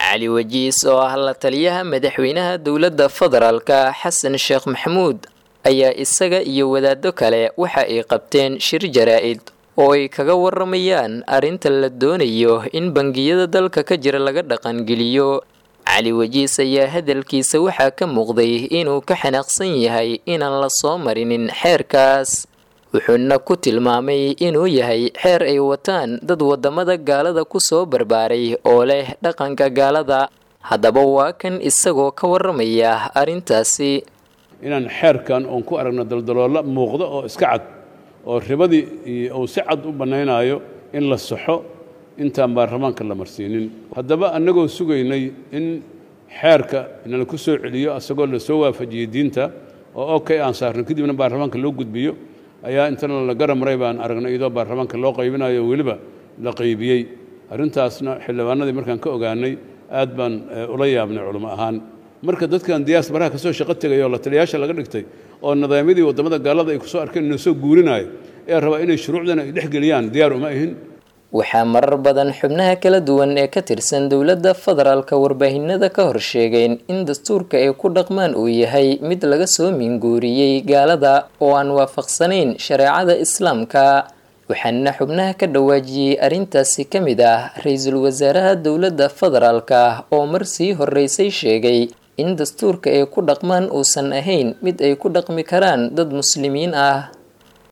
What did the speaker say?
cali wajiis oo ah la taliyaha madaxweynaha dowladda federaalka xasan sheekh maxamuud ayaa isaga iyo wadaado kale waxa ay qabteen shir jaraa-id oo ay kaga waramayaan arrinta la doonayo in bangiyada dalka ka jira laga dhaqangeliyo cali wajiis ayaa hadalkiisa waxaa ka muuqday inuu ka xanaaqsan yahay inaan la soo marinin xeerkaas wuxuuna ku tilmaamay inuu yahay xeer ay wataan dad wadamada gaalada ku soo barbaaray oo leh dhaqanka gaalada haddaba waa kan isagoo ka waramaya arrintaasi inaan xeerkan oon ku aragno daldaloola muuqdo oo iska cad oo ribadii uu si cad u bannaynaayo in la saxo intaan baarlamaanka la marsiinin haddaba annagoo sugaynay in xeerka inala ku soo celiyo asagoo la soo waafajiyey diinta oo okay aan saarno kadibna baarlamaanka loo gudbiyo ayaa intana la garamaray baan aragnay iyadoo baarlamaanka loo qaybinayo weliba la qaybiyey arrintaasna xildhibaanadii markaan ka ogaanay aad baan ula yaabnay culimo ahaan marka dadkan diyaas baraha kasoo shaqo tegay oo la taliyaasha laga dhigtay oo nidaamyadii waddamada gaalada ay kusoo arkeen inuu soo guurinayo ee rabaa inay shuruucdana ay dhex geliyaan diyaar uma ahin waxaa marar badan xubnaha kala duwan ee ka tirsan dowladda federaalka warbaahinada ka hor sheegeen in dastuurka ay ku dhaqmaan uu yahay mid laga soo minguuriyey gaalada oo aan waafaqsanayn shareecada islaamka waxaana xubnaha ka dhawaajiyey arrintaasi ka mid ah ra-iisul wasaaraha dowladda federaalka oo mar sii horeysay sheegay in dastuurka ay ku dhaqmaan uusan ahayn mid ay ku dhaqmi karaan dad muslimiin ah